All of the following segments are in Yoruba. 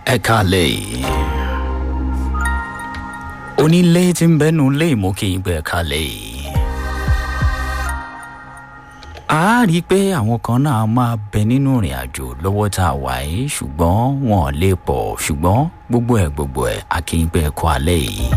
ẹ káàlẹ́ yìí onílé tí ń bẹ́nu lé ìmú kí n gbé ẹ káàlẹ́ yìí a rí i pé àwọn kan náà máa bẹ nínú ìrìn àjò lọ́wọ́ tá a wà yìí ṣùgbọ́n wọn ò lè pọ̀ ṣùgbọ́n gbogbo ẹ̀ gbogbo ẹ̀ a kì í gbé ẹ kó alẹ́ yìí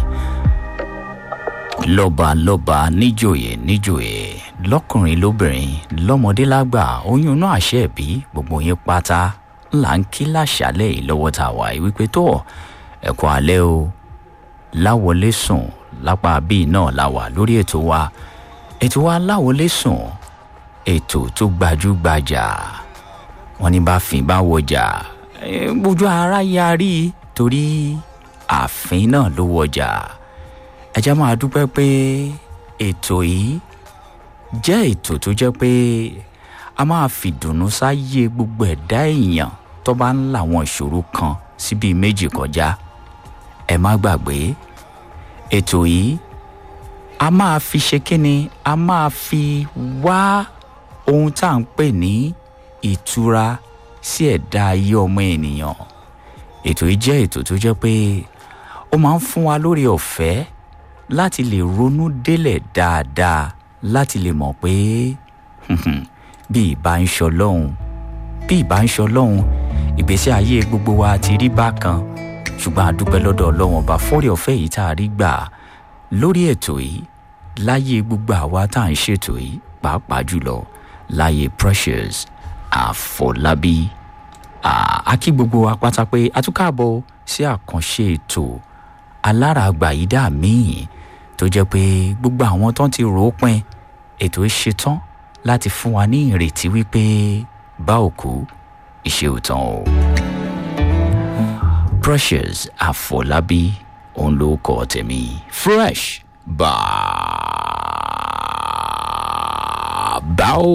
lọ́ba lọ́ba níjòyè níjòyè lọ́kùnrin lóbìnrin lọ́mọdé lágbà oyún náà àṣẹ ẹ̀bí gbogbo yín pátá là ń kí láṣálẹ̀ yìí lọ́wọ́ tá a wà yìí wípé tó ẹ̀kọ́ alẹ́ o láwọlé sùn lápá bíi náà la wà lórí ètò wa ètò wa láwọlé sùn ètò tó gbajúgbajà wọn ní bá fín bá wọjà gbójú ara yarí torí ààfin náà ló wọjà ẹ jẹ́ máa dúpẹ́ pé ètò yìí jẹ́ ètò tó jẹ́ pé a máa fìdùnnú sáyé gbogbo ẹ̀dá èèyàn tó bá ń làwọn ìṣòro kan síbi méjì kọjá ẹ má gbàgbé ètò yìí a máa fi ṣe kínni a máa fi wá ohun tá à ń pè ní ìtura sí ẹ̀dá ayé ọmọ ènìyàn ètò yìí jẹ́ ètò tó jẹ́ pé ó máa ń fún wa lórí ọ̀fẹ́ láti lè ronú délẹ̀ dáadáa láti lè mọ̀ pé bí ìbá ń ṣọlọ́hun bí ìbá ń ṣọlọ́hun ìgbésí ayé gbogbo wa ti rí bákan ṣùgbọ́n a dúpẹ́ lọ́dọ̀ ọlọ́wọ́n ọba fọ́rí ọ̀fẹ́ yìí tá a rí gbà lórí ètò yìí láyé gbogbo àwa tá à ń ṣètò yìí pàápàá jùlọ láyé precious àfọlábí a kí gbogbo wa pátá pé a tún káàbọ̀ sí àkànṣe ètò alárààgbà yìí dà míì tó jẹ́ pé gbogbo àwọn tán ti rò ó pin ètò ìṣetán láti fún wa ní ìrètí wípé bá òkú ìṣe òtán o. precious àfọlábí òun ló kọ tèmi fresh bàbá o.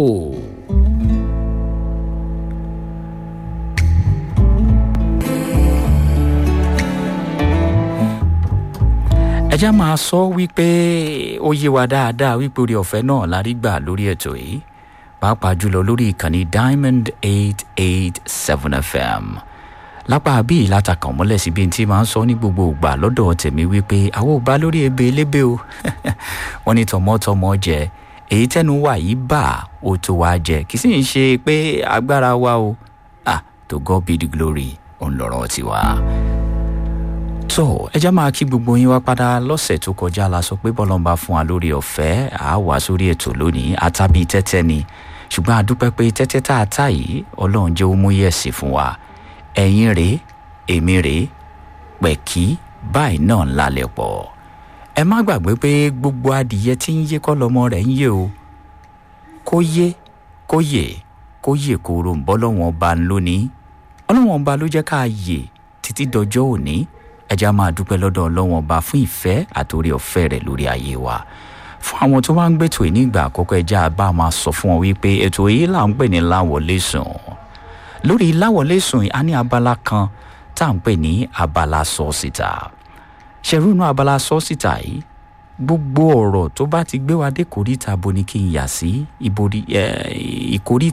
ẹ já máa sọ wípé ó yé wa dáadáa wípé orí ọ̀fẹ́ náà la rí gbà lórí ètò yìí pàápàá jùlọ lórí ìkànnì diamond eight eight seven fm lápá bíi látàkàn mọ́lẹ̀ síbi tí máa ń sọ ní gbogbo ìgbà lọ́dọ̀ tèmi wípé àwọn ò bá lórí ebe elébé o wọ́n ní tọmọtọmọ jẹ èyí tẹnu wà yìí bà ó tó wá jẹ kì í sì ń ṣe pé agbára wa o ah to God be the glory òun lọ́rọ̀ tiwa tó ẹ já máa kí gbogbo yín wá padà lọ́sẹ̀ tó kọjá la sọ pé bọ́lọ́mbà fún wa lórí ọ̀fẹ́ à wá sórí ètò lónìí àtàbí tẹ́tẹ́ ni ṣùgbọ́n a dúpẹ́ pé tẹ́tẹ́ tá a tà yìí ọlọ́run jẹ́ ó mú yẹ̀sì fún wa ẹ̀yin rèé èmi rèé pẹ̀kí báyìí náà ń lálẹ́ pọ̀ ẹ má gbàgbé pé gbogbo adìyẹ tí ń yé kọ́ lọ́mọ rẹ̀ ń yé o kó yé kó yè kó yè kóró ń bọ́ lọ́wọ́n ọba lónìí ọlọ́wọ́n ọba ló jẹ́ ká yè títí dọjọ́ òní ẹja máa dúpẹ́ lọ́dọ̀ ọlọ́wọ́n ọba fún ìfẹ́ àtòrí ọ̀fẹ́ rẹ̀ lórí ayé wa fún àwọn tó bá ń gbètò yìí nígbà àkọ́kọ́ ẹja bá máa sọ fún wọn wípé ètò yìí là ń pè ní láwọlé sùn lórí láwọlé sùn a ní abala kan tá à ń pè ní abala sọ́ọ̀sìtà ṣẹ̀rúnú abala sọ́ọ̀sìtà yìí gbogbo ọ̀rọ̀ tó bá ti gbé wa dé kòríta bo ni kí n yà sí ìkòríta